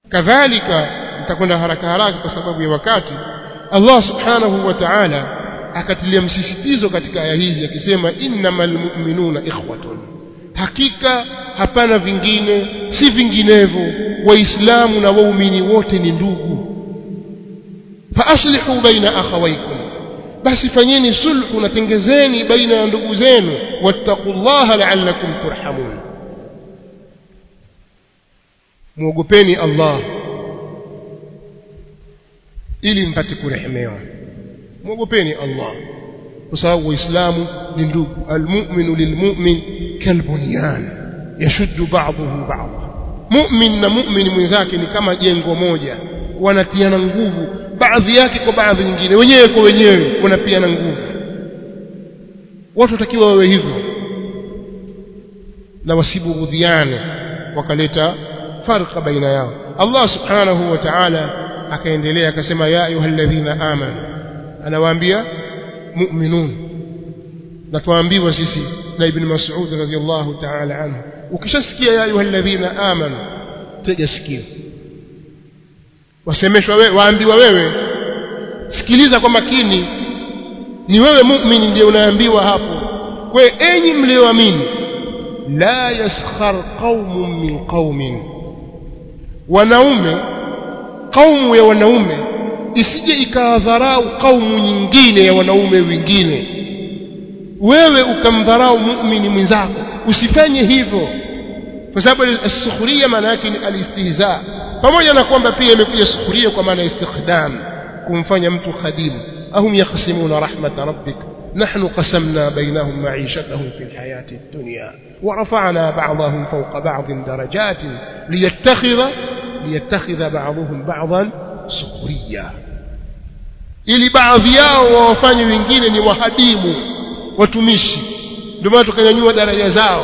kadhalika nitakwenda haraka haraka kwa sababu ya wakati Allah subhanahu wa ta'ala akatilia msisitizo katika aya hizi akisema innamal mu'minuna ikhwatun hakika hapana vingine si vinginevyo waislamu na waumini wote ni ndugu fa aslihu baina akhawaykum basi fanyeni sulhu na tengezeni baina ya ndugu zenu wattaqullaha la'allakum turhamun muogopeni Allah ili mpate kurehemewa muogopeni Allah kwa sababu waislamu ni ndugu almu'minu lilmu'min kalbunyan yashuddu ba'dahu ba'dha mu'min na mu'min mwenzake ni kama jengo moja wanatiana nguvu baadhi yake kwa baadhi nyingine wenyewe kwa wenyewe wanapiana nguvu watu watakiwa wawe hivyo na wasibughudhiane wakaleta farqa baina yao Allah subhanahu wa ta'ala akaendelea akasema ya ayyuhalladhina amanu anawaambia mu'minun na tuambiwa sisi na ibn Mas'ud radhiyallahu ta'ala anhu ukishasikia ya ayyuhalladhina amanu tega sikio wasemeshwa wewe waambiwa wewe sikiliza kwa makini ni wewe muumini ndiye unaambiwa hapo kwa enyi mlioamini la yaskhar qaumun min qaumin wanaume kaumu ya wanaume isije ikawadharau kaumu nyingine ya wanaume wengine wewe ukamdharau muumini mwenzako usifanye hivyo kwa sababu as-sukhriya maana yake ni al-istihza pamoja na kwamba pia imekuja sukhuria kwa maana istikhdam kumfanya mtu khadimu ahum yaqsimuna rahmat rabbik نحن قسمنا بينهم معيشتهم في الحياة الدنيا ورفعنا بعضهم فوق بعض درجات ليتخذ ليتخذ بعضهم بعضا سخريا ili baadhi yao wawafanye wengine ni wahadimu watumishi ndio maana tukanyanyua daraja zao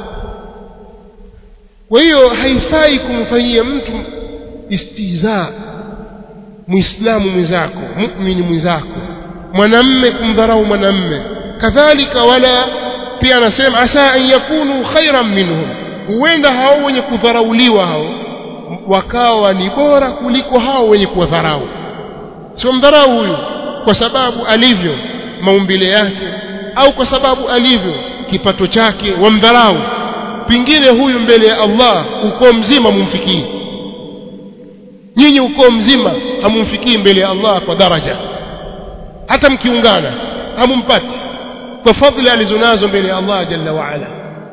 kwa hiyo haifai kumfanyia mtu istihza muislamu mwenzako muumini mwenzako mwanamme kumdharau mwanamme kadhalika wala pia anasema asa an yakunu khairan minhum huenda hao wenye kudharauliwa hao wakawa ni bora kuliko hao wenye kuwadharau sio mdharau huyu kwa sababu alivyo maumbile yake au kwa sababu alivyo kipato chake wamdharau pingine huyu mbele ya Allah ukoo mzima mumfikii nyinyi ukoo mzima hamumfikii mbele ya Allah kwa daraja hata mkiungana hamumpati kwa fadhila alizonazo mbele ya Allah jalla wa ala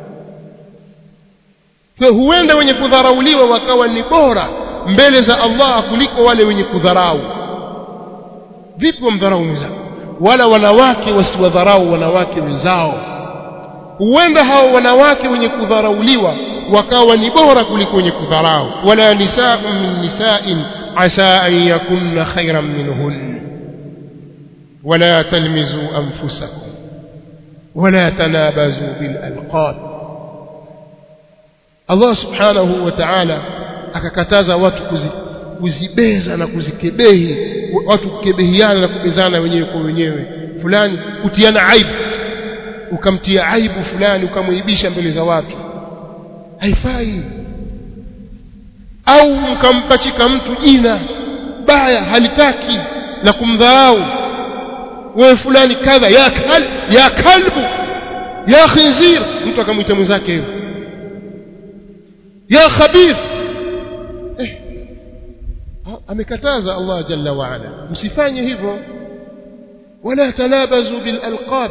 kwa huenda wenye kudharauliwa wakawa ni bora mbele za Allah kuliko wale wenye kudharau vipi wamdharau mwenzao wala wanawake wasiwadharau wanawake wenzao huenda hao wanawake wenye kudharauliwa wakawa ni bora kuliko wenye kudharau wala nisaa min nisa'in asa an yakunna khayran minhun ولا تلمزوا أنفسكم ولا تنابزوا بالألقاب الله سبحانه وتعالى akakataza watu kuzibeza na kuzikebehi watu kukebehiana na kubezana wenyewe kwa wenyewe fulani kutiana aibu ukamtia aibu fulani ukamwibisha mbele za watu haifai au mkampachika mtu jina baya halitaki la kumdharau wewe fulani kadha ya kal ya kalbu ya khinzir mtu akamwita mwenzake hivyo ya khabith eh amekataza Allah jalla wa ala msifanye hivyo wala tanabazu bil alqab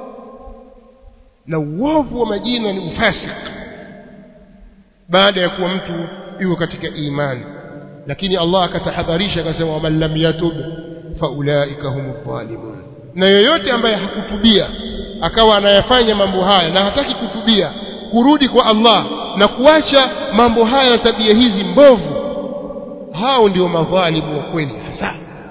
na uovu wa majina ni ufasik baada ya kuwa mtu yuko katika imani lakini Allah akatahadharisha akasema waman lam yatub faulaika humudh dhalimun na yoyote ambaye hakutubia akawa anayafanya mambo haya na hataki kutubia kurudi kwa Allah na kuacha mambo haya na tabia hizi mbovu hao ndio madhalimu wa kweli hasa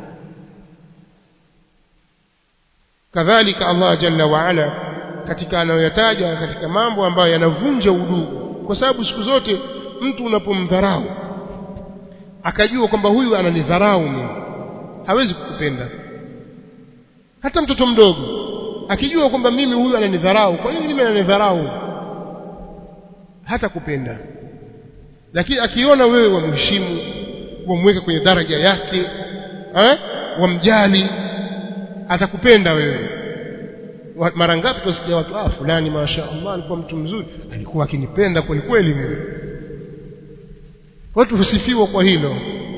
kadhalika Allah jalla wa ala katika anayoyataja katika mambo ambayo yanavunja udugu kwa sababu siku zote mtu unapomdharau akajua kwamba huyu ananidharau mimi hawezi kukupenda hata mtoto mdogo akijua kwamba mimi huyu ananidharau kwa nini mimi ananidharau hata kupenda lakini akiona wewe wamheshimu wamweke kwenye daraja yake eh wamjali atakupenda wewe mara ngapi tusikia watu ah fulani masha Allah alikuwa mtu mzuri alikuwa akinipenda kweli kweli mimi watu husifiwa kwa hilo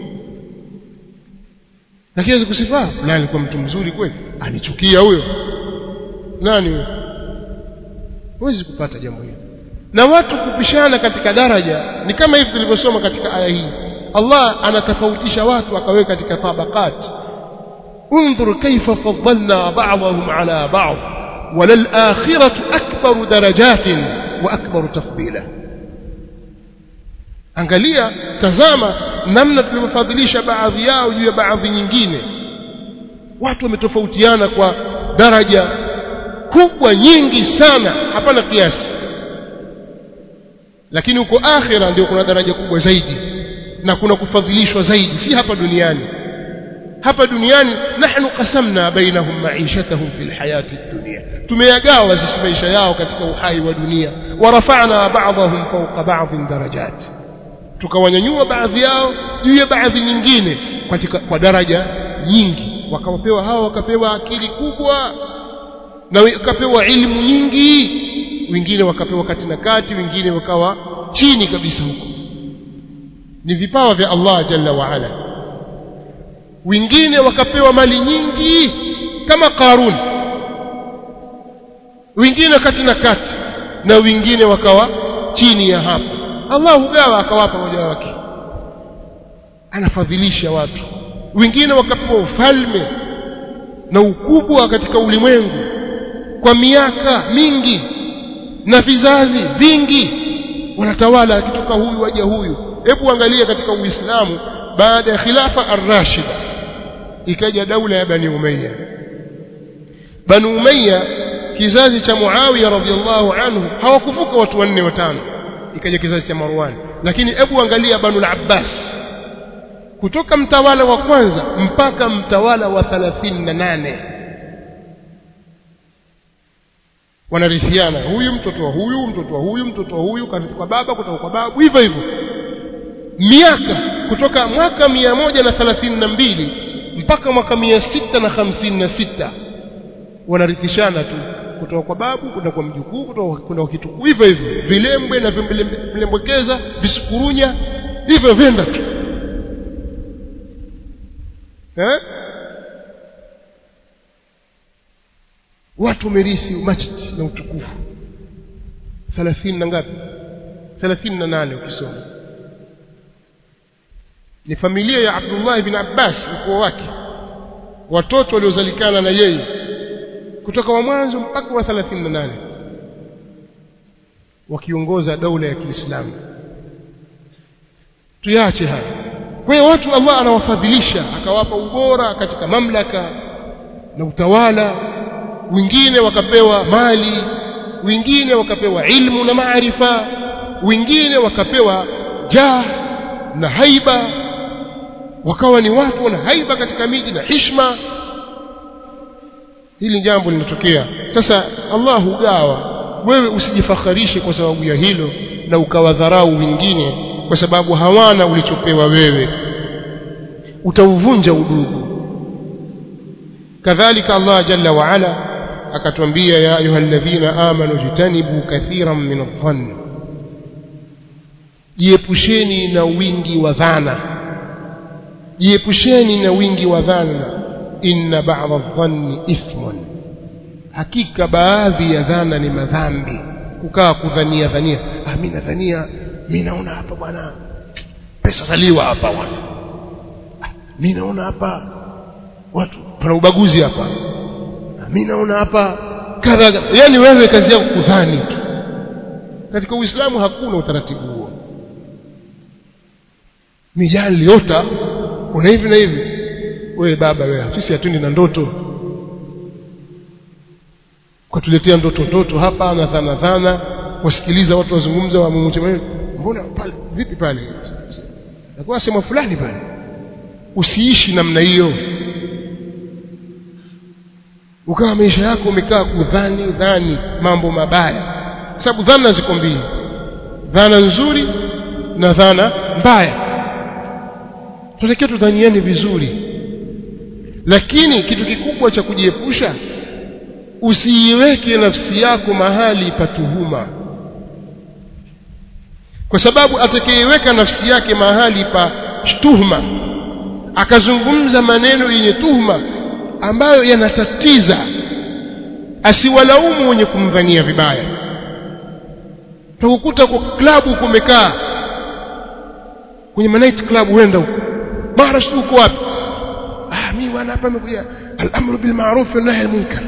lakini kusifa fulani alikuwa mtu mzuri kweli anichukia huyo nani huyo huwezi kupata jambo hilo na watu kupishana katika daraja ni kama hivi tulivyosoma katika aya hii Allah anatofautisha watu akaweka katika tabaqat انظر كيف فضلنا بعضهم على بعض وللآخرة أكبر درجات وأكبر تفضيلا angalia tazama namna tulivyofadhilisha baadhi yao juu ya baadhi nyingine watu wametofautiana kwa daraja kubwa nyingi sana hapana kiasi lakini huko akhira ndio kuna daraja kubwa zaidi na kuna kufadhilishwa zaidi si hapa duniani hapa duniani nahnu qasamna bainahum ma'ishatahum fil hayati dunya tumeyagawa sisi maisha yao katika uhai wa dunia warafa'na ba'dahum fawqa ba'dhin darajat tukawanyanyua baadhi yao juu ya baadhi nyingine katika kwa daraja nyingi wakapewa hao wakapewa akili kubwa na wakapewa ilmu nyingi wengine wakapewa kati na kati wengine wakawa chini kabisa huko ni vipawa vya Allah jalla wa ala wengine wakapewa mali nyingi kama Qarun wengine kati na kati na wengine wakawa chini ya hapo Allah hugawa akawapa moja wake anafadhilisha watu wengine wakapewa ufalme na ukubwa katika ulimwengu kwa miaka mingi na vizazi vingi wanatawala akitoka huyu waja huyu hebu angalia katika uislamu baada ya khilafa ar-rashida ikaja daula ya bani umayya bani umayya kizazi cha muawiya radhiallahu anhu hawakuvuka watu wanne watano ikaja kizazi cha marwan lakini hebu angalia banu al-abbas kutoka mtawala wa kwanza mpaka mtawala wa 38 wanarithiana huyu mtoto wa huyu mtoto wa huyu mtoto wa huyu kwa baba kutoka kwa babu hivyo hivyo miaka kutoka mwaka mia moja na thelathini na mbili mpaka mwaka mia sita na hamsini na sita wanarithishana tu kutoka kwa babu kwenda kwa mjukuu kutoka kwenda kwa kitukuu hivyo hivyo vilembwe na vilembwekeza visukurunya hivyo vyenda tu eh? watu wamerithi umachiti na utukufu thelathini na ngapi thelathini na nane ukisoma ni familia ya Abdullah ibn Abbas ukoo wake watoto waliozalikana na yeye kutoka wa mwanzo mpaka wa 38 wakiongoza daula ya Kiislamu tuyache haya kwa hiyo watu Allah anawafadhilisha akawapa ubora katika mamlaka na utawala wengine wakapewa mali wengine wakapewa ilmu na maarifa wengine wakapewa jah na haiba wakawa ni watu wana haiba katika miji na hishma hili jambo linatokea sasa Allah hugawa wewe usijifakharishe kwa sababu ya hilo na ukawadharau wengine kwa sababu hawana ulichopewa wewe utauvunja udugu kadhalika Allah jalla wa ala akatwambia ya ayyuhalladhina amanu jitanibu kathiran min adh-dhann jiepusheni na wingi wa dhana jiepusheni na wingi wa dhana inna ba'dha adh-dhanni ithmun hakika baadhi ya dhana ni madhambi kukaa kudhania dhania ah mimi nadhania mimi naona hapa bwana pesa zaliwa hapa bwana ah, mimi naona hapa watu pana ubaguzi hapa ah, mimi naona hapa kadha yani wewe kazi yako kudhani tu katika uislamu hakuna utaratibu huo mijali liota kuna hivi na hivi wewe baba wewe sisi hatundi na ndoto ukatuletea ndoto ndoto hapa na dhana dhana wasikiliza watu wazungumza wa mumuti mbona pale vipi pale nakuwa sema fulani pale usiishi namna hiyo ukawa maisha yako umekaa kudhani dhani mambo mabaya sababu dhana ziko mbili dhana nzuri na dhana mbaya tunatakiwa tudhaniane vizuri lakini kitu kikubwa cha kujiepusha usiiweke nafsi yako mahali pa tuhuma kwa sababu atakayeiweka nafsi yake mahali pa tuhuma akazungumza maneno yenye tuhuma ambayo yanatatiza asiwalaumu wenye kumdhania vibaya utakukuta kwa klabu kumekaa kwenye night club huenda huko mara si uko wapi ah mimi bwana hapa nimekuja al-amru bil ma'ruf wa nahy al-munkar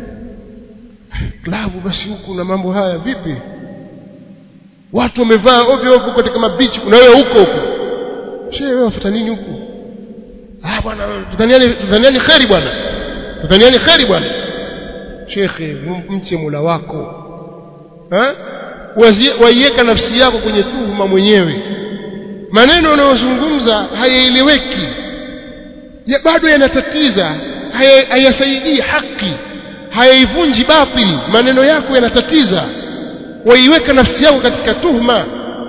klabu basi huku na mambo haya vipi watu wamevaa ovyo ovyo katika mabichi na wewe huko huko shehe wewe wafuta nini huku ah bwana tudhaniani tudhaniani khairi bwana tudhaniani khairi bwana shekhe mche Mola wako eh waiweka nafsi yako kwenye tuhuma mwenyewe maneno unayozungumza hayaeleweki ya bado yanatatiza hayasaidii haki hayaivunji batili maneno yako yanatatiza waiweka nafsi yako katika tuhma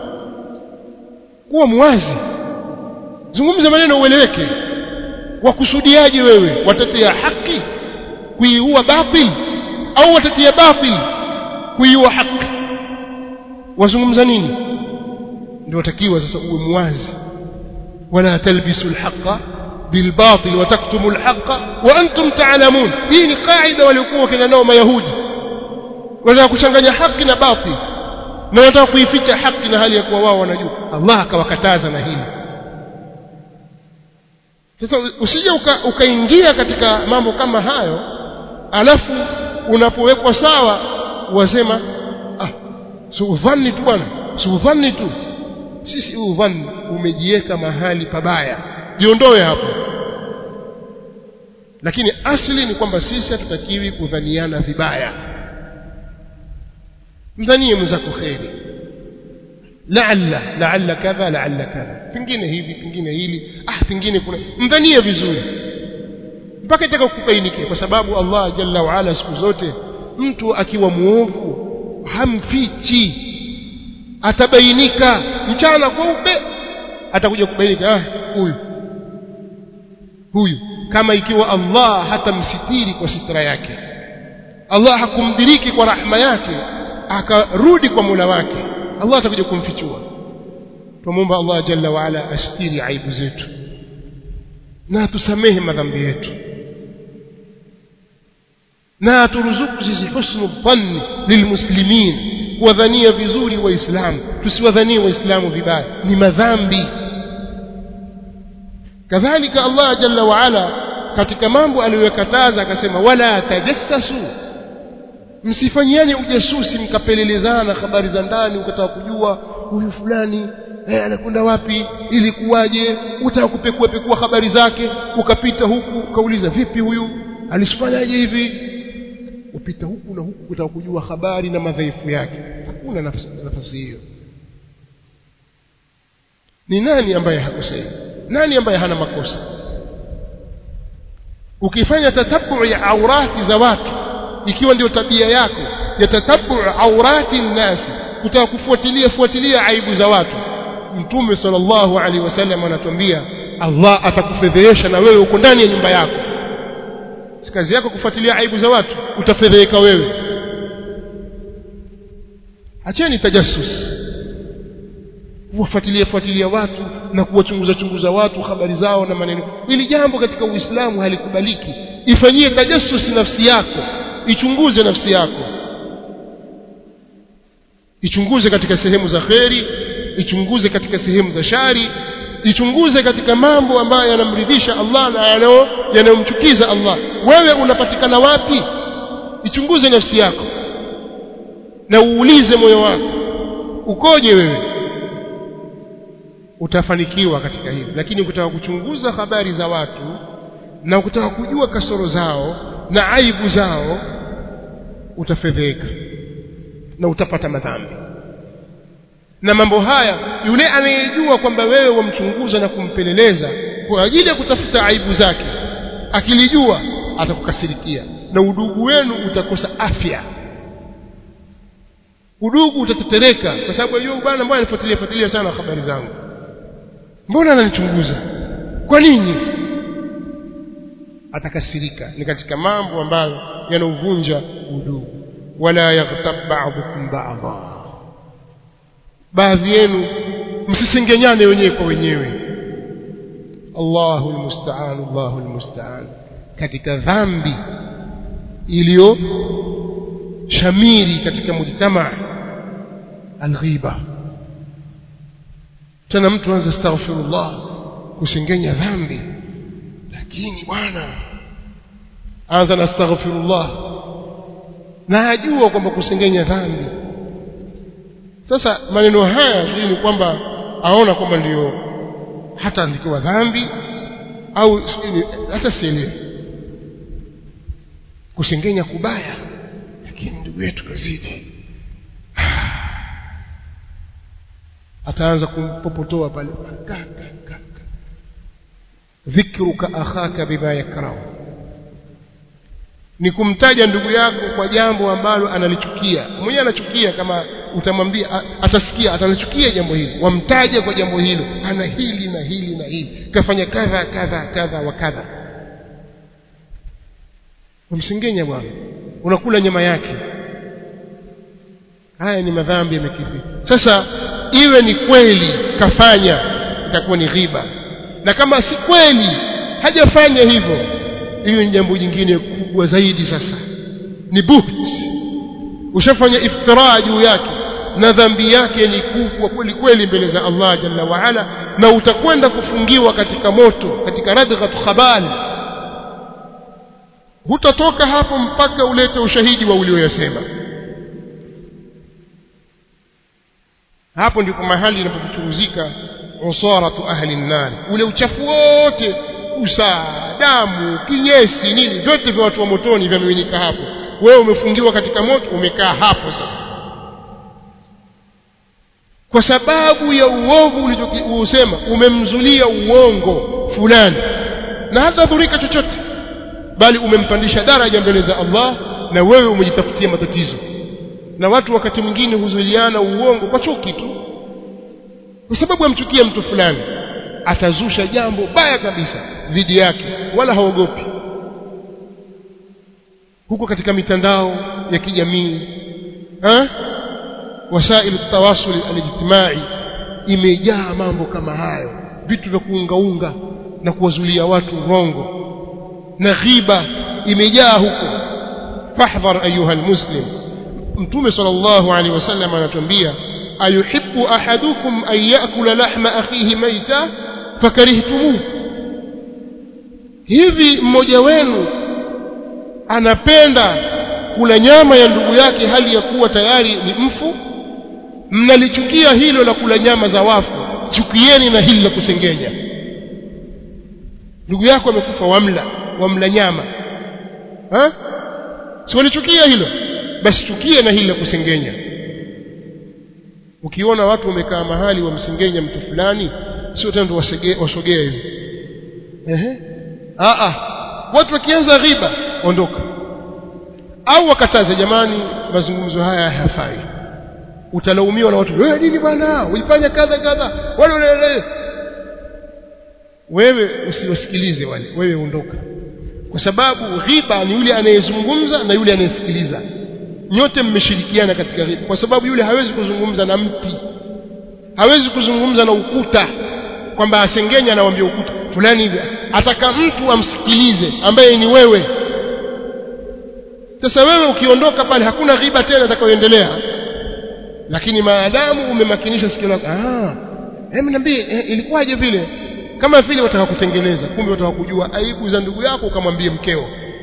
kuwa mwazi zungumza maneno ueleweke wakusudiaje wewe watetea haki kuiua batil au watetea batil kuiua haki wazungumza nini ndio watakiwa sasa uwe mwazi wala talbisu alhaqa bilbatil wa taktumu alhaqa wa antum ta'lamun hii ni kaida waliokuwa kina nao mayahudi wanataka kuchanganya haki na batil na wanataka kuificha haki na hali ya kuwa wao wanajua Allah akawakataza na hili sasa usije ukaingia uka katika mambo kama hayo alafu unapowekwa sawa wasema ah si udhani tu bwana si udhani tu sisi udhani umejiweka mahali pabaya jiondoe hapo lakini asli ni kwamba sisi hatutakiwi kudhaniana vibaya mdhanie mwenzako kheri laalla laalla kadha laalla kadha pengine hivi pengine hili ah pengine kuna mdhanie vizuri mpaka itaka kubainike kwa sababu Allah jalla wa ala siku zote mtu akiwa muovu hamfichi atabainika mchana kweupe atakuja kubainika ah huyu huyu kama ikiwa Allah hatamsitiri kwa sitra yake Allah hakumdiriki kwa rahma yake akarudi kwa Mola wake Allah atakuja kumfichua tumuomba Allah jalla wa ala astiri aibu zetu na tusamehe madhambi yetu na turuzuku sisi husnu dhanni lilmuslimin kuwadhania vizuri waislamu tusiwadhanie waislamu vibaya ni madhambi kadhalika Allah jalla wa ala katika mambo aliyokataza akasema wala tajassasu msifanyiane ujasusi mkapelelezana habari za ndani ukataka kujua huyu fulani eh, anakwenda wapi ili kuwaje utaka kupekua pekua habari zake ukapita huku ukauliza vipi huyu alisfanyaje hivi upita huku na huku kutaka kujua habari na madhaifu yake hakuna nafasi, nafasi hiyo ni nani ambaye hakosei nani ambaye hana makosa ukifanya tatabu ya aurati za watu ikiwa ndio tabia yako ya tatabu aurati nasi kutaka kufuatilia fuatilia aibu za watu mtume sallallahu alaihi wasallam anatuambia Allah atakufedhehesha na wewe uko ndani ya nyumba yako si kazi yako kufuatilia aibu za watu utafedheheka wewe acheni tajassus kuwafuatilia fuatilia watu na kuwachunguza chunguza watu habari zao na maneno ili jambo katika uislamu halikubaliki ifanyie tajassus nafsi yako ichunguze nafsi yako ichunguze katika sehemu za kheri ichunguze katika sehemu za shari ichunguze katika mambo ambayo yanamridhisha Allah na yanayomchukiza Allah wewe unapatikana wapi ichunguze nafsi yako na uulize moyo wako ukoje wewe utafanikiwa katika hili lakini ukitaka kuchunguza habari za watu na ukitaka kujua kasoro zao na aibu zao utafedheka na utapata madhambi na mambo haya yule anayejua kwamba wewe wamchunguza na kumpeleleza kwa ajili ya kutafuta aibu zake akilijua atakukasirikia na udugu wenu utakosa afya udugu utatetereka kwa sababu yule bwana mbona anifuatilia fuatilia sana habari zangu mbona ananichunguza kwa nini atakasirika ni katika mambo ambayo yanauvunja udugu wala yaghtab ba'dukum ba'dha baadhi yenu msisengenyane wenyewe kwa wenyewe Allahu almusta'an Allahu almusta'an katika dhambi iliyo shamiri katika mujtama alghiba tena mtu anza astaghfirullah kusengenya dhambi lakini bwana anza na astaghfirullah na ajua kwamba kusengenya dhambi sasa maneno haya sijui ni kwamba aona kwamba ndio hata andikiwa dhambi au sijui hata sielewi kusengenya kubaya lakini ndugu yetu kazidi ataanza kumpopotoa pale dhikruka akhaka bima yakrahu ni kumtaja ndugu yako kwa jambo ambalo analichukia mwenyewe anachukia kama utamwambia atasikia atalichukia jambo hili wamtaje kwa jambo hilo ana hili na hili na hili kafanya kadha kadha kadha wa kadha wamsengenya bwana unakula nyama yake haya ni madhambi yamekithiri sasa iwe ni kweli kafanya itakuwa ni ghiba na kama si kweli hajafanya hivyo hiyo ni jambo jingine kubwa zaidi sasa ni buht ushafanya iftira juu yake na dhambi yake ni kubwa kweli kweli mbele za Allah jalla wa ala na utakwenda kufungiwa katika moto katika radghat khabal hutatoka hapo mpaka ulete ushahidi wa ulioyasema hapo ndipo mahali inapokuchuruzika usaratu ahli nar ule uchafu wote usaa damu kinyesi nini vyote vya watu wa motoni vimeminika hapo wewe umefungiwa katika moto umekaa hapo sasa kwa sababu ya uovu ulichousema umemzulia uongo fulani na hata dhurika chochote bali umempandisha daraja mbele za Allah na wewe umejitafutia matatizo na watu wakati mwingine huzuiliana uongo kwa chuki tu kwa sababu amchukia mtu fulani atazusha jambo baya kabisa dhidi yake wala haogopi huko katika mitandao ya kijamii eh wasailu tawasul alijtimai imejaa mambo kama hayo vitu vya kuungaunga na kuwazulia watu urongo na ghiba imejaa huko fahdhar ayuha almuslim mtume sallallahu alaihi wasallam anatuambia ayuhibbu ahadukum an yakula lahma akhihi maita fakarihtumuhu hivi mmoja wenu anapenda kula nyama ya ndugu yake hali ya kuwa tayari ni mfu mnalichukia hilo la kula nyama za wafu chukieni na hili la kusengenya ndugu yako amekufa wamla wamla nyama ha? si walichukia hilo basi chukie na hili la kusengenya ukiona watu wamekaa mahali wamsengenya mtu fulani sio tena wasogee hivi ehe a a watu wakianza ghiba ondoka au wakataze jamani mazungumzo haya hayafai utalaumiwa na watu wewe nini bwana uifanya kadha kadha wale wale wewe usiwasikilize wale wewe ondoka kwa sababu ghiba ni yule anayezungumza na yule anayesikiliza nyote mmeshirikiana katika ghiba kwa sababu yule hawezi kuzungumza na mti hawezi kuzungumza na ukuta kwamba asengenya anawambia ukuta fulani hivi ataka mtu amsikilize ambaye ni wewe sasa wewe ukiondoka pale hakuna ghiba tena itakayoendelea lakini maadamu umemakinisha sikio lako ah hebu niambie eh, ilikuwaje vile kama vile wataka kutengeneza kumbe wataka kujua aibu za ndugu yako ukamwambie mkeo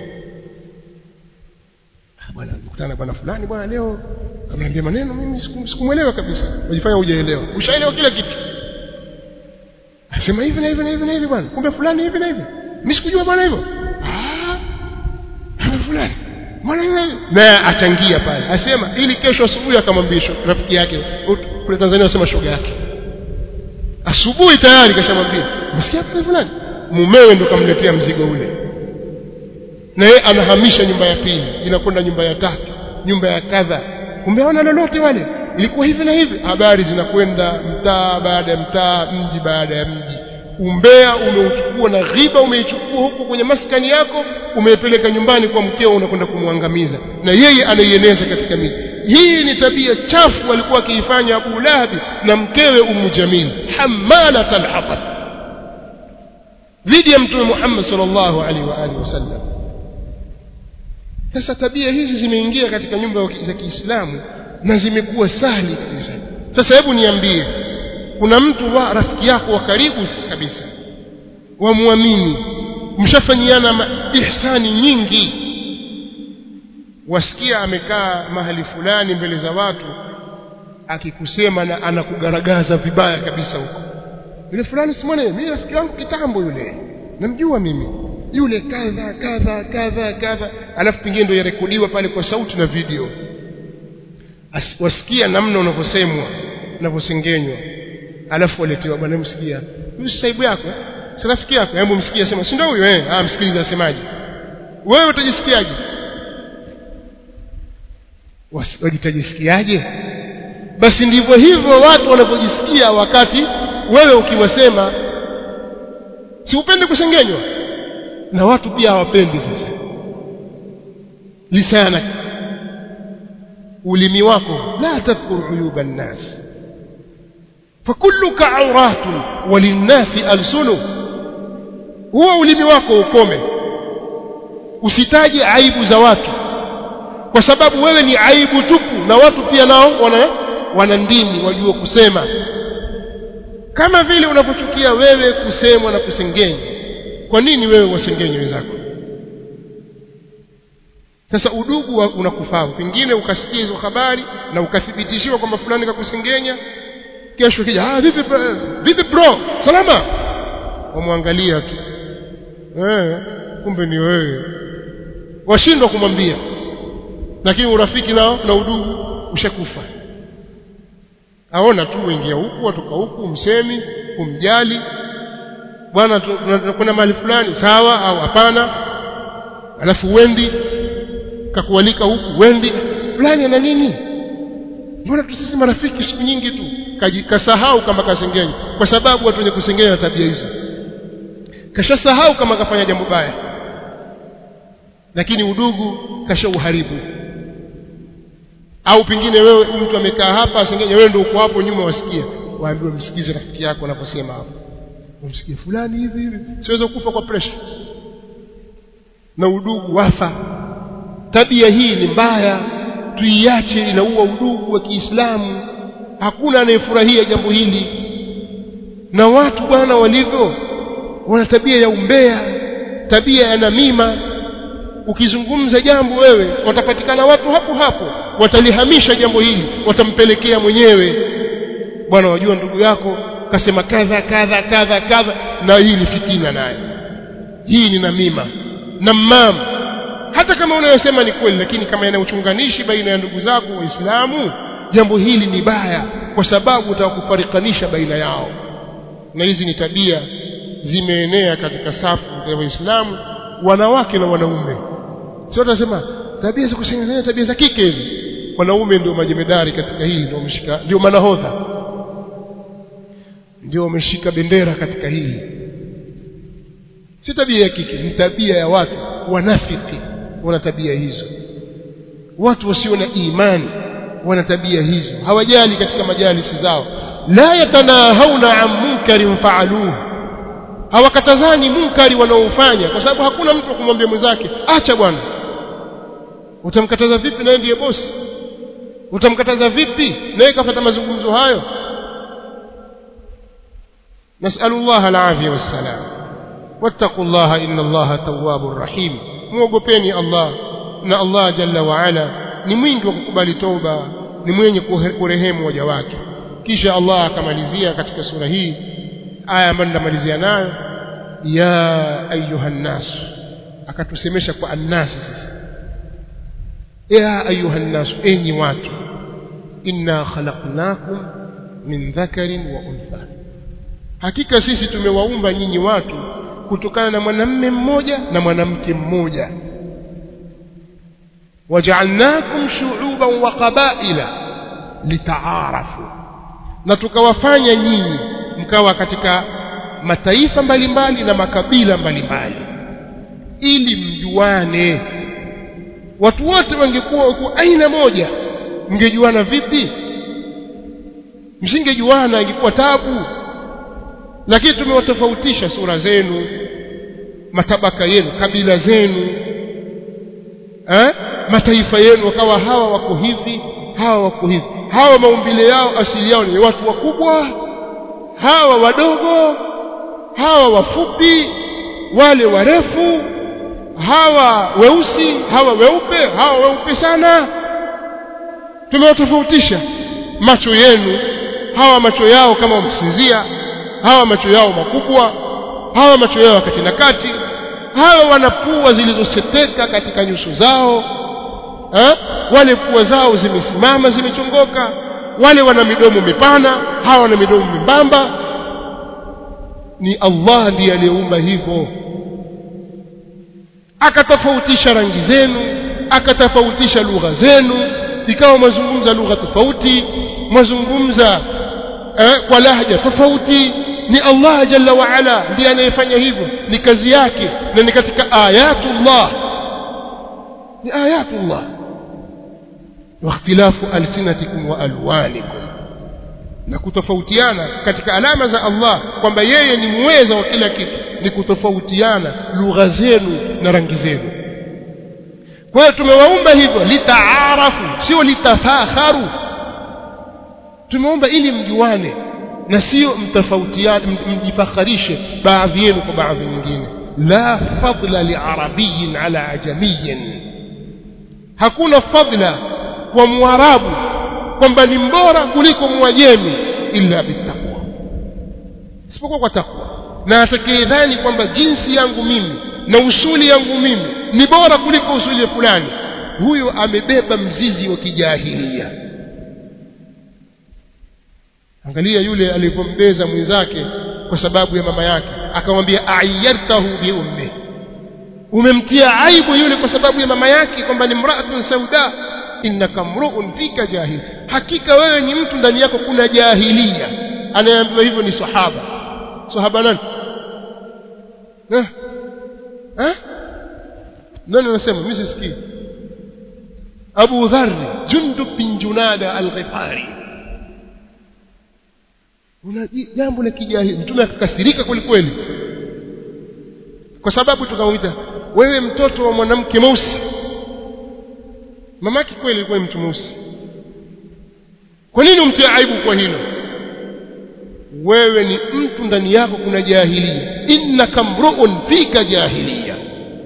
bwana nikutana bwana fulani bwana leo ameniambia maneno mimi sikumwelewa kabisa unajifanya hujaelewa ushaelewa kila kitu Asema hivi na hivi na hivi na hivi bwana. Kumbe fulani hivi na hivi. Mimi sikujua bwana hivyo. Ah. Fulani. Mbona hivi? Naye achangia pale. Asema ili kesho asubuhi akamwambia rafiki yake kule Tanzania wasema shoga yake. Asubuhi tayari kashamwambia. Msikia hapo fulani? Mumewe ndo kamletea mzigo ule. Na yeye anahamisha nyumba ya pili, inakwenda nyumba ya tatu, nyumba ya kadha. Kumbe hawana lolote wale ilikuwa hivi na hivi habari zinakwenda mtaa baada ya mtaa mji baada ya mji umbea umeuchukua na ghiba umeichukua huko kwenye maskani yako umeipeleka nyumbani kwa mkeo unakwenda kumwangamiza na yeye anaieneza katika miji hii ni tabia chafu alikuwa akiifanya Abu Lahabi na mkewe Ummu Jamil hamalat alhatab dhidi ya mtume Muhammad sallallahu alaihi wa alihi wasallam sasa tabia hizi zimeingia katika nyumba za Kiislamu na zimekuwa sahli kabisa sasa hebu niambie kuna mtu wa rafiki yako wa karibu kabisa wamwamini mshafanyiana ihsani nyingi wasikia amekaa mahali fulani mbele za watu akikusema na anakugaragaza vibaya kabisa huko yule fulani simwone mimi rafiki wangu kitambo yule namjua mimi yule kadha kadha kadha kadha alafu pengine ndio yarekodiwa pale kwa sauti na video As, wasikia namna unavyosemwa unavyosengenywa alafu waletewa bwana msikia huyu saibu yako si rafiki yako hebu msikia sema si ndio huyo eh ah msikilize asemaje wewe utajisikiaje wajitajisikiaje basi ndivyo hivyo watu wanapojisikia wakati wewe ukiwasema si upende kusengenywa na watu pia hawapendi sasa lisanak ulimi wako la tadhkur uyuba nnas fakulluka auratun walinnasi alsunu huo ulimi wako ukome usitaje aibu za watu kwa sababu wewe ni aibu tupu na watu pia nao wana wana ndimi wajua kusema kama vile unapochukia wewe kusemwa na kusengenywa kwa nini wewe wasengenye wenzako sasa udugu unakufaa pengine ukasikia hizo habari na ukathibitishiwa kwamba fulani kakusengenya kesho kija ah vipi vipi bro salama wamwangalia tu eh kumbe ni wewe washindwa kumwambia lakini urafiki nao na udugu ushakufa aona tu wengia huku watoka huku msemi kumjali bwana tunakwenda mahali fulani sawa au hapana alafu wendi kakualika huku wendi fulani ana nini mbona tu sisi marafiki siku nyingi tu kasahau kama kasengenya kwa sababu watu wenye kusengenya tabia hizo kashasahau kama kafanya jambo baya lakini udugu kashauharibu au pengine wewe mtu amekaa hapa asengenya wewe ndio uko hapo nyuma wasikia waambiwe msikize rafiki yako anaposema hapo umsikie fulani hivi hivi siweza kufa kwa pressure na udugu wafa tabia hii ni mbaya tuiache inaua udugu wa Kiislamu hakuna anayefurahia jambo hili na watu bwana walivyo wana tabia ya umbea tabia ya namima ukizungumza jambo wewe watapatikana watu hapo hapo watalihamisha jambo hili watampelekea mwenyewe bwana wajua ndugu yako kasema kadha kadha kadha kadha na hii ni fitina naye hii ni namima namam hata kama unayosema ni kweli lakini kama yana uchunganishi baina ya ndugu zako waislamu jambo hili ni baya kwa sababu utakufarikanisha baina yao na hizi ni tabia zimeenea katika safu ya waislamu wanawake na wanaume sio tunasema tabia za kusengenya tabia za kike hivi wanaume ndio majemedari katika hili ndio wameshika ndio manahodha ndio wameshika bendera katika hili si tabia ya kike ni tabia ya watu wanafiki wana tabia hizo watu wasio na imani wana tabia hizo hawajali katika majalisi zao la yatanahawna an munkarin faaluhu hawakatazani munkari wanaofanya kwa sababu hakuna mtu kumwambia mwenzake acha bwana utamkataza vipi naye ndiye bosi utamkataza vipi naye kafata mazungumzo hayo نسأل الله العافية والسلام واتقوا الله إن الله تواب رحيم muogopeni Allah na Allah jalla wa ala ni mwingi wa kukubali toba ni mwenye kurehemu waja wake kisha Allah akamalizia katika sura hii aya ambayo ndamalizia nayo ya ayuha nnas akatusemesha kwa annasi sasa ya ayuha nnas enyi watu inna khalaqnakum min dhakarin wa untha hakika sisi tumewaumba nyinyi watu kutokana na mwanamme mmoja na mwanamke mmoja waja'alnakum shu'uban wa qabaila litaarafu na tukawafanya nyinyi mkawa katika mataifa mbalimbali na makabila mbalimbali ili mjuane watu wote wangekuwa wako aina moja mngejuana vipi msingejuana ingekuwa tabu lakini tumewatofautisha sura zenu matabaka yenu kabila zenu eh? mataifa yenu wakawa hawa wako hivi hawa wako hivi hawa maumbile yao asili yao ni watu wakubwa hawa wadogo hawa wafupi wale warefu hawa weusi hawa weupe hawa weupe sana tumewatofautisha macho yenu hawa macho yao kama msinzia hawa macho yao makubwa hawa macho yao kati na kati hawa wana pua zilizoseteka katika nyuso zao ha? wale pua zao zimesimama zimechongoka wale wana midomo mipana hawa wana midomo mimbamba ni Allah ndiye aliyeumba hivyo akatofautisha rangi zenu akatofautisha lugha zenu ikawa mwazungumza lugha tofauti mwazungumza eh, kwa lahja tofauti ni Allah jalla wa ala ndiye anayefanya hivyo ni kazi yake na ni katika ayatullah ni ayatullah واختلاف ألسنتكم وألوانكم na kutofautiana katika alama za Allah kwamba yeye ni muweza wa kila kitu ni kutofautiana lugha zenu na rangi zenu kwa hiyo tumewaumba hivyo litaarafu sio litafakharu tumeomba ili mjuane na sio mtofautiane mjifakharishe baadhi yenu kwa baadhi nyingine la fadla liarabiyin ala ajamiyin hakuna fadla kwa mwarabu kwamba ni mbora kuliko mwajemi illa bittaqwa isipokuwa kwa takwa na atakayedhani kwamba jinsi yangu mimi na usuli yangu mimi ni bora kuliko usuli fulani huyo amebeba mzizi wa kijahilia angalia yule alipombeza mwenzake kwa sababu ya mama yake akamwambia ayyartahu bi ummi umemtia aibu yule kwa sababu ya mama yake kwamba ni mraatun sauda innaka mruun fika jahil hakika wewe ni mtu ndani yako kuna jahilia anayeambiwa hivyo ni sahaba sahaba nani eh eh nani anasema mimi sisikii Abu Dharr Jundub bin Junada al-Ghifari una jambo la kijahili mtume akakasirika kweli kweli kwa sababu tukamwita wewe mtoto wa mwanamke mweusi mamake kweli alikuwa mtu mweusi kwa nini umtie aibu kwa hilo wewe ni mtu ndani yako kuna jahilia innaka mruun fika jahilia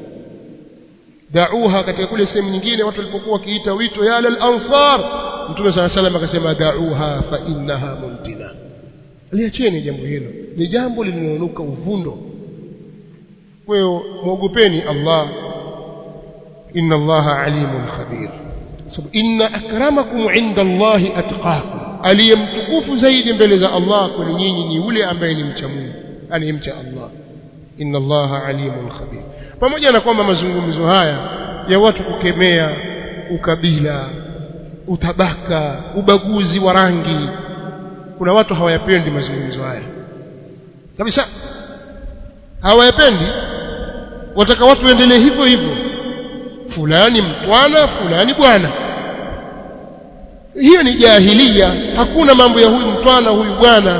da'uha katika kule sehemu nyingine watu walipokuwa wakiita wito ya lal ansar mtume sala salam akasema da'uha fa innaha muntina liacheni jambo hilo ni jambo lililonuka uvundo kwa hiyo muogopeni Allah inna Allaha alimun khabir sababu inna akramakum inda Allahi atqakum aliyemtukufu zaidi mbele za Allah kwa nyinyi ni yule ambaye ni mcha Mungu anayemcha Allah inna Allaha alimun khabir pamoja na kwamba mazungumzo haya ya watu kukemea ukabila utabaka ubaguzi wa rangi kuna watu hawayapendi mazungumzo haya kabisa hawayapendi wataka watu waendelee hivyo hivyo fulani mtwana fulani bwana hiyo ni jahilia hakuna mambo ya huyu mtwana huyu bwana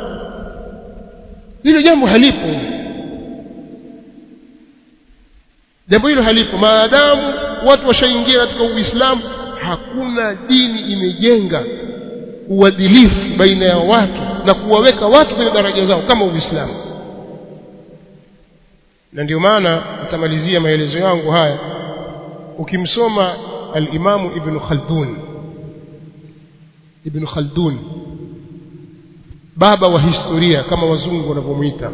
hilo jambo halipo jambo hilo halipo maadamu watu washaingia katika uislamu hakuna dini imejenga uadilifu baina ya watu na kuwaweka watu kwenye daraja zao kama uislamu na ndio maana nitamalizia maelezo yangu haya ukimsoma al-Imamu Ibn Khaldun Ibn Khaldun baba wa historia kama wazungu wanavyomuita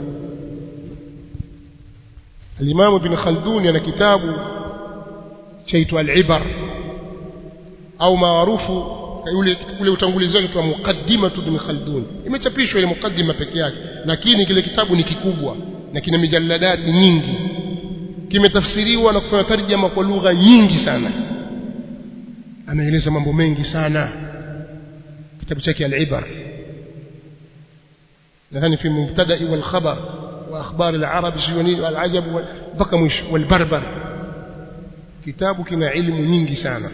al-Imamu Ibn Khaldun ana kitabu chaitwa al-Ibar au maarufu ule ule utangulizi wake kwa mukaddima Ibn Khaldun imechapishwa ile mukaddima peke yake lakini kile kitabu ni kikubwa na kina mijalladati nyingi kimetafsiriwa na kufanya tarjama kwa lugha nyingi sana ameeleza mambo mengi sana kitabu chake al-Ibar nadhani fi mubtada'i wal khabar wa akhbar al arab shiyuni wal ajab mpaka mwisho wal barbar kitabu kina ilmu nyingi sana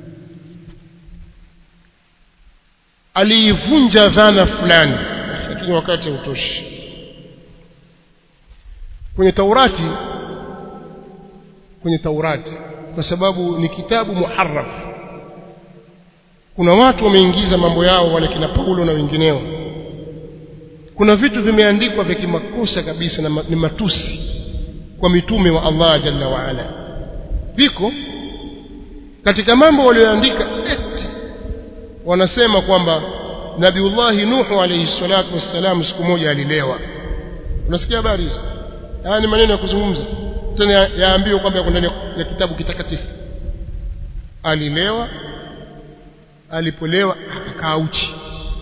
aliivunja dhana fulani lakini wakati hautoshi kwenye Taurati kwenye Taurati kwa sababu ni kitabu muharraf kuna watu wameingiza mambo yao wale kina Paulo na wengineo kuna vitu vimeandikwa vya kimakosa kabisa na ni matusi kwa mitume wa Allah jalla wa ala viko katika mambo walioandika eti wanasema kwamba Nabiullahi Nuhu alayhi salatu wassalam siku moja alilewa unasikia habari hizo haya ni maneno ya kuzungumza tena yaambiwa kwamba yako ndani ya kitabu kitakatifu alilewa alipolewa akakaa uchi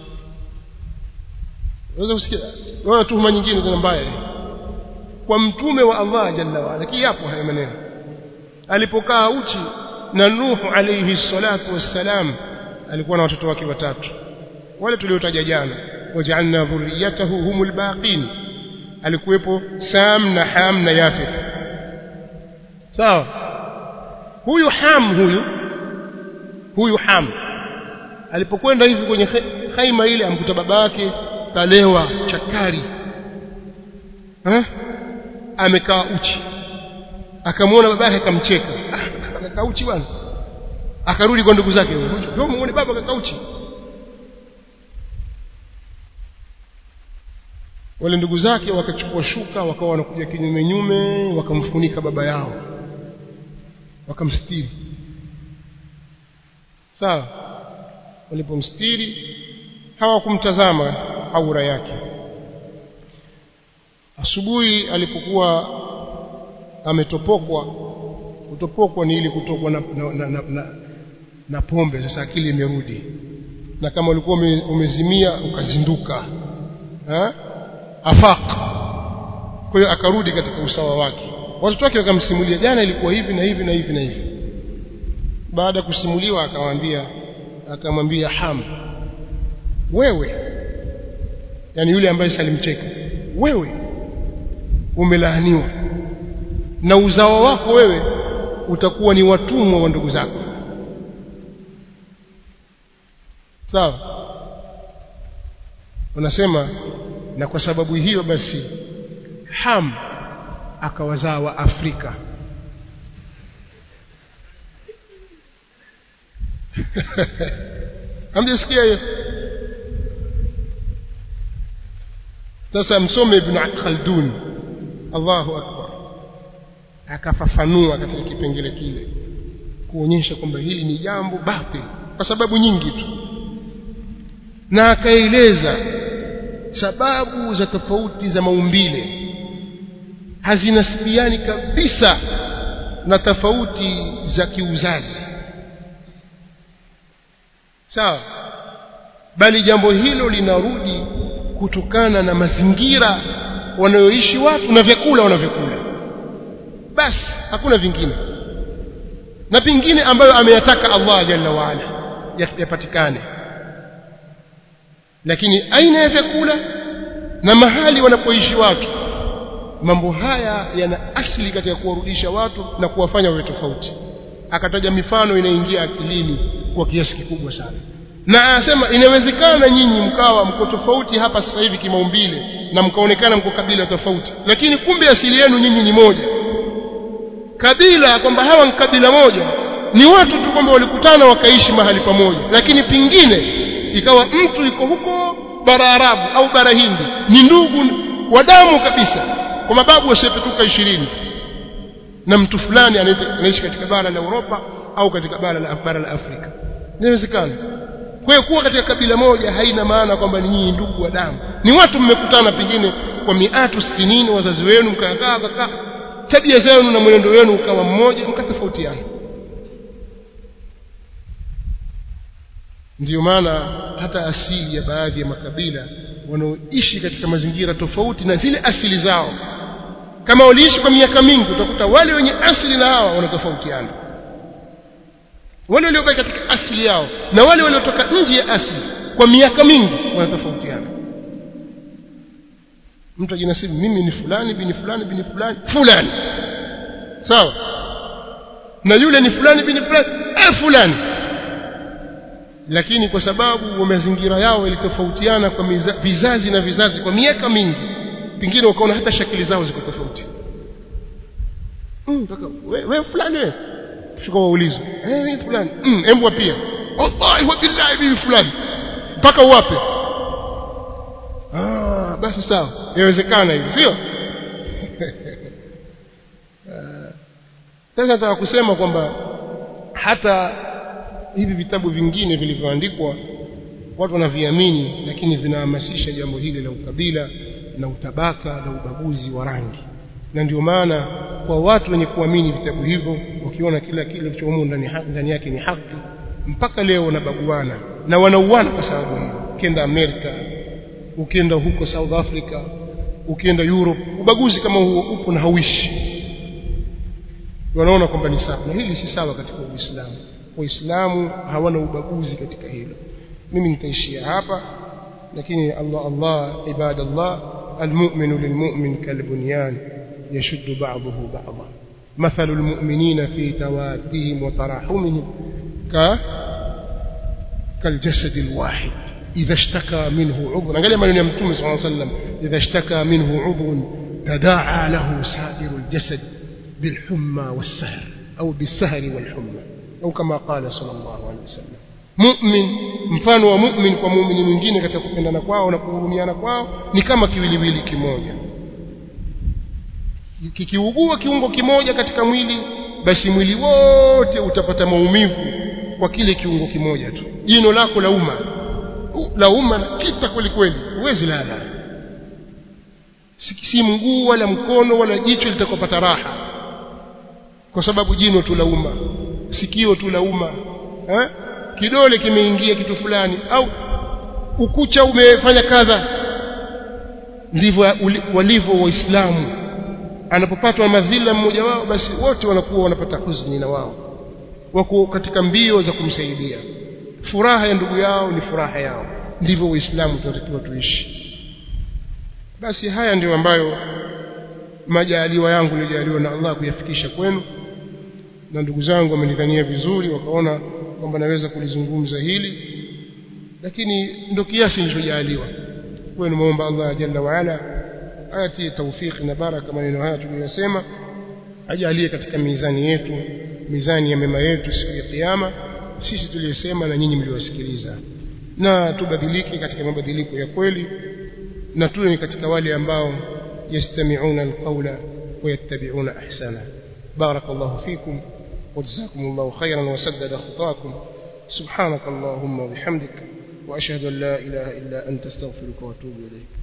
unaweza kusikia unaona tuhuma nyingine tena mbaya kwa mtume wa Allah jalla wa ala kiapo haya maneno alipokaa uchi na Nuhu alayhi salatu wassalam alikuwa na watoto wake watatu wale tuliotaja jana waja'alna dhurriyatahu humul baqin alikuwepo Sam na Ham na Yafith sawa huyu Ham huyu huyu Ham alipokwenda hivi kwenye khaima ile amkuta baba yake kalewa chakari eh amekaa uchi akamwona baba yake akamcheka akakaa uchi bwana akarudi kwa ndugu zake ndio muone baba akakaa uchi wale ndugu zake wakachukua shuka wakawa wanakuja kinyume nyume wakamfunika baba yao wakamstiri sawa walipomstiri hawakumtazama aura yake asubuhi alipokuwa ametopokwa kutopokwa ni ili kutokwa na, na, na, na, na, na pombe sasa akili imerudi na kama ulikuwa umezimia ukazinduka ha? afaq kwa hiyo akarudi katika usawa wake watoto wake wakamsimulia jana ilikuwa hivi na hivi na hivi na hivi baada ya kusimuliwa akamwambia akamwambia ham wewe yani yule ambaye salimcheka wewe umelaaniwa na uzao wako wewe utakuwa ni watumwa wa ndugu zako sawa wanasema na kwa sababu hiyo basi Ham akawazaa wa Afrika hamjasikia hiyo sasa msome ibn Khaldun Allahu akbar akafafanua katika kipengele kile kuonyesha kwamba hili ni jambo batil kwa sababu nyingi tu na akaeleza sababu za tofauti za maumbile hazinasibiani kabisa na tofauti za kiuzazi sawa bali jambo hilo linarudi kutokana na mazingira wanayoishi watu na vyakula wanavyokula basi hakuna vingine na pingine ambayo ameyataka Allah jalla waala yapatikane lakini aina ya vyakula na mahali wanapoishi watu mambo haya yana asili katika kuwarudisha watu na kuwafanya wawe tofauti akataja mifano inaingia akilini kwa kiasi kikubwa sana na anasema inawezekana nyinyi mkawa mko tofauti hapa sasa hivi kimaumbile na mkaonekana mko kabila tofauti lakini kumbe asili yenu nyinyi ni moja kabila kwamba hawa ni kabila moja ni watu tu kwamba walikutana wakaishi mahali pamoja lakini pingine ikawa mtu yuko huko bara Arabu au bara Hindi ni ndugu wa damu kabisa kwa mababu wasiopetuka ishirini na mtu fulani anaishi katika bara la Europa au katika bara la, bara la Afrika inawezekana kwa hiyo kuwa katika kabila moja haina maana kwamba ni nyinyi ndugu wa damu ni watu mmekutana pengine kwa miatu sinini wazazi wenu mkakaa kakaa tabia zenu na mwenendo wenu ukawa mmoja mkatofautiana ndiyo maana hata asili ya baadhi ya makabila wanaoishi katika mazingira tofauti na zile asili zao kama waliishi kwa miaka mingi utakuta wale wenye asili na hawa wanatofautiana wale waliobaki katika asili yao na wale waliotoka nje ya asili kwa miaka mingi wanatofautiana mtu ajinasibu mimi ni fulani bini fulani bini fulani fulani sawa na yule ni fulani bini fulani eh fulani lakini kwa sababu wa mazingira yao yalitofautiana kwa miza, vizazi na vizazi kwa miaka mingi pengine ukaona hata shakili zao ziko tofauti mm, we, we fulani we shuka waulizwe eh mimi fulani mm, embwa pia wallahi wa billahi mimi fulani mpaka uwape ah basi sawa inawezekana hivi sio sasa nataka kusema kwamba hata hivi vitabu vingine vilivyoandikwa watu wanaviamini lakini vinahamasisha jambo hili la ukabila na utabaka na ubaguzi wa rangi na ndio maana kwa watu wenye kuamini vitabu hivyo wakiona kila kile kilichomo ndani ndani yake ni haki mpaka leo wanabaguana na wanauana kwa sababu hiyo ukienda Amerika ukienda huko South Africa ukienda Europe ubaguzi kama huo upo na hauishi wanaona kwamba ni sawa na hili si sawa katika Uislamu waislamu hawana ubaguzi katika hilo mimi nitaishia hapa lakini Allah Allah ibadallah المؤمن للمؤمن كالبنيان يشد بعضه بعضا مثل المؤمنين في توادهم وتراحمهم ك كالجسد الواحد إذا اشتكى منه عضو قال ما يمتم صلى الله عليه وسلم إذا اشتكى منه عضو تداعى له سائر الجسد بالحمى والسهر أو بالسهر والحمى أو كما قال صلى الله عليه وسلم mu'min mfano wa mu'min kwa muumini mwingine katika kupendana kwao na kuhurumiana kwao ni kama kiwiliwili kimoja kikiugua kiungo kimoja katika mwili basi mwili wote utapata maumivu kwa kile kiungo kimoja tu jino lako la uma la uma kita kweli kweli huwezi lala si mguu wala mkono wala jicho litakopata raha kwa sababu jino tu la uma sikio tu la uma eh? kidole kimeingia kitu fulani au ukucha umefanya kadha ndivyo walivyo waislamu anapopatwa madhila mmoja wao basi wote wanakuwa wanapata huzuni na wao wako katika mbio za kumsaidia furaha ya ndugu yao ni furaha yao ndivyo waislamu tunatakiwa tuishi basi haya ndio ambayo majaliwa yangu niliyojaliwa na Allah kuyafikisha kwenu na ndugu zangu wamenidhania vizuri wakaona kwamba naweza kulizungumza hili lakini ndio kiasi nilichojaliwa kwa hiyo muomba Allah jalla wa ala atie tawfiki na baraka maneno haya tuliyosema ajalie katika mizani yetu mizani ya mema yetu siku ya kiyama sisi tuliyosema na nyinyi mliosikiliza na tubadilike katika mabadiliko ya kweli na tuwe katika wale ambao yastami'una alqawla ويتبعون أحسنه بارك الله فيكم وجزاكم الله خيرا وسدد خطاكم سبحانك اللهم وبحمدك وأشهد أن لا إله إلا أنت استغفرك وأتوب إليك